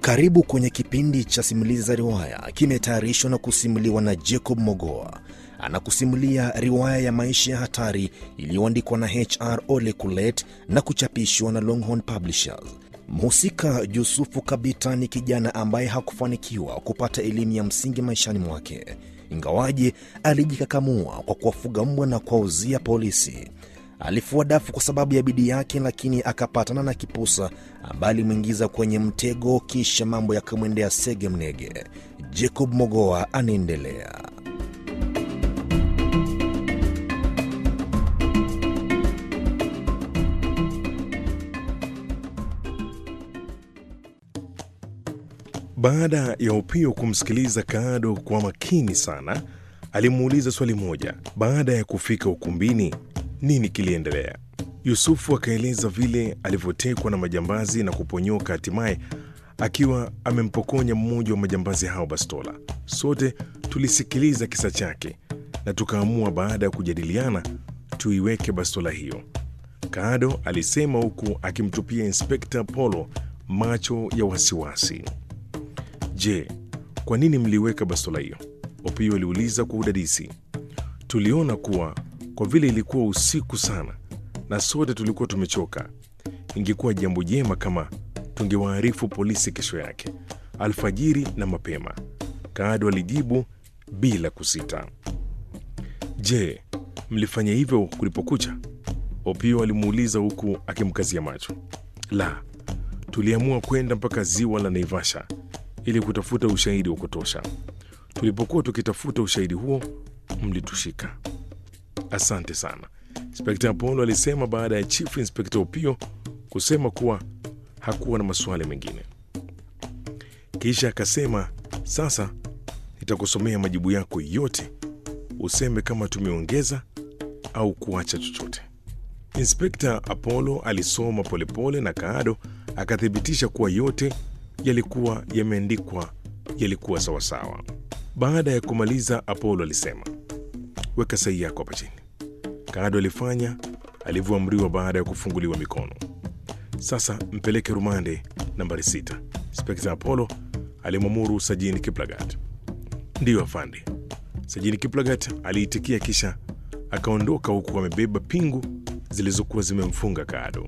Karibu kwenye kipindi cha simulizi za riwaya, kimetayarishwa na kusimuliwa na Jacob Mogoa. Anakusimulia riwaya ya maisha ya hatari iliyoandikwa na HR Ole Kulet na kuchapishwa na Longhorn Publishers. Mhusika Yusufu Kabita ni kijana ambaye hakufanikiwa kupata elimu ya msingi maishani mwake, ingawaje alijikakamua kwa kuwafuga mbwa na kuwauzia polisi. Alifua dafu kwa sababu ya bidii yake, lakini akapatana na kipusa ambaye alimwingiza kwenye mtego, kisha mambo yakamwendea sege mnege. Jacob Mogoa anaendelea. Baada ya Upio kumsikiliza Kaado kwa makini sana, alimuuliza swali moja. Baada ya kufika ukumbini, nini kiliendelea? Yusufu akaeleza vile alivyotekwa na majambazi na kuponyoka, hatimaye akiwa amempokonya mmoja wa majambazi hao bastola. Sote tulisikiliza kisa chake na tukaamua baada ya kujadiliana tuiweke bastola hiyo, Kaado alisema huku akimtupia Inspekta Polo macho ya wasiwasi. Je, kwa nini mliweka bastola hiyo? Opio aliuliza kwa udadisi. Tuliona kuwa kwa vile ilikuwa usiku sana na sote tulikuwa tumechoka, ingekuwa jambo jema kama tungewaarifu polisi kesho yake alfajiri na mapema, Kaado alijibu bila kusita. Je, mlifanya hivyo kulipokucha? Opio alimuuliza huku akimkazia macho. La, tuliamua kwenda mpaka ziwa la Naivasha ili kutafuta ushahidi wa kutosha. Tulipokuwa tukitafuta ushahidi huo, mlitushika. Asante sana, Inspekta Apollo alisema baada ya Chief Inspekta Opio kusema kuwa hakuwa na maswali mengine. Kisha akasema, sasa nitakusomea majibu yako yote, useme kama tumeongeza au kuacha chochote. Inspekta Apollo alisoma polepole na Kaado akathibitisha kuwa yote yalikuwa yameandikwa yalikuwa sawasawa. Baada ya kumaliza, Apollo alisema, weka sahihi yako hapa chini. Kaado alifanya alivyoamriwa baada ya kufunguliwa mikono. Sasa mpeleke rumande nambari sita. Inspekta Apollo alimwamuru Sajini Kiplagat. Ndiyo afande. Sajini Kiplagat aliitikia, kisha akaondoka huku amebeba pingu zilizokuwa zimemfunga Kaado.